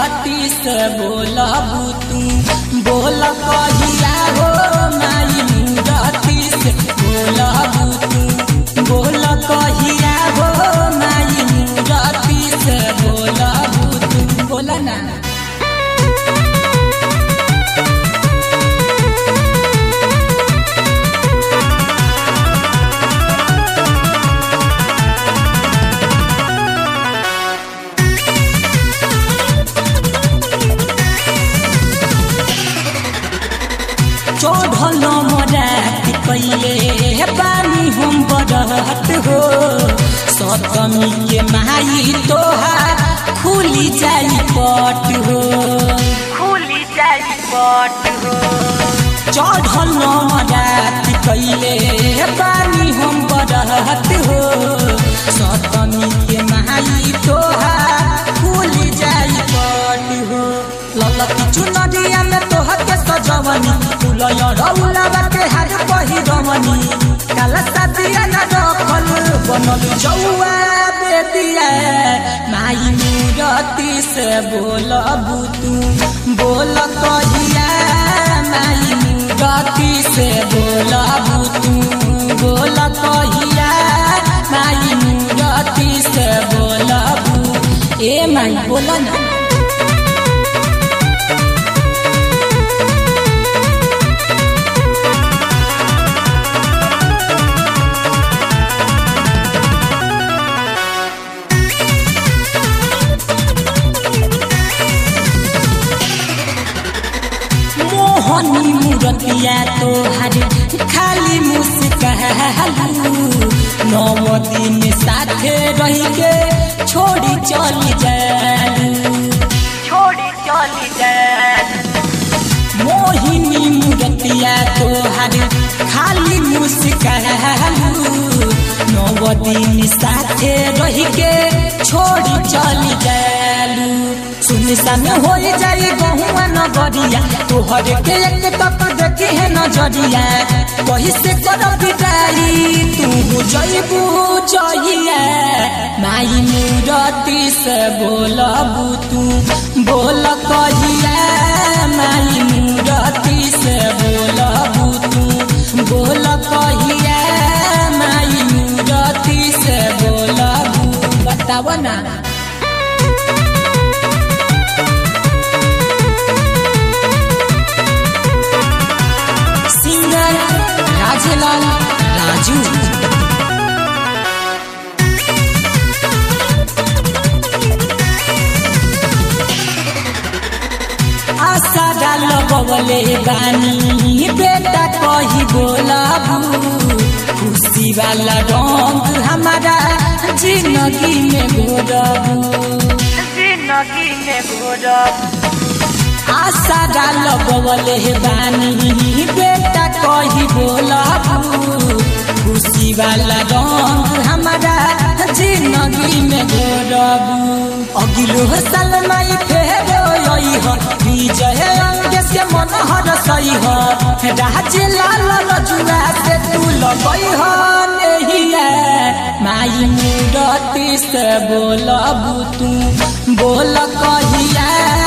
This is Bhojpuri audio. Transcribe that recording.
मूरति से बोलबू तू बोल कहिया हो माई मूरति से बोलबू तू बोल कहिया हो माई मूरति से बोलबू तू बोल ना चढ़ल मरात कैले बानी हम बरहत हो सतमी के माई तोहार खुली जाई पट हो खुली जाई पट हो चढ़ल मरात कैले बानी हम बरहत हो सतमी के माई तोहार खुली जाई पट हो ललकी चुनरिया में तोहर के सजवनी फुलय रौला के हाथ पहिरवनी काला सादिया न रखल बनल जौआ बेदिया माई मूरति से बोलबू तू बोल कहिया माई मूरति से बोलबू तू बोल कहिया माई मूरति से बोलबू ए माई बोल ना मोहनी मूरतिया तोहर खाली मुस्कालू नव दिन साथे रह के छोड़ी चली जालू छोड़ी चली जाए मोहिनी मूरतिया तोहर खाली मुस्कालू नव दिन साथे रह के छोड़ी चली जालू सुनसान हो जाई गहुआ नगरिया तोहर के एक तक देखी है नजरिया कही से कर बिदाई तू जईबू जइया माई मूरति से बोलबू तू बोल कहिया माई मूरति से बोलबू तू बोल कहिया माई मूरति से बोलबू बताव ना सिंगर राजेलाल राजू आशा डाल बबले बानी बेटा कही बोलाबू खुशी वाला रंग हमारा जिंदगी में घोरबू जिंदगी में घोरब आशा डाल बबले बानी बेटा कही बोलाबू खुशी वाला रंग हमारा जिंदगी में घोरबू अगिलो साल माई फेरो यही हो विजय अंग से मन हर सही हो राज लाल रजुआ से तू लगई हो नहीं है माई मूरति से बोलबू तू बोल कहिया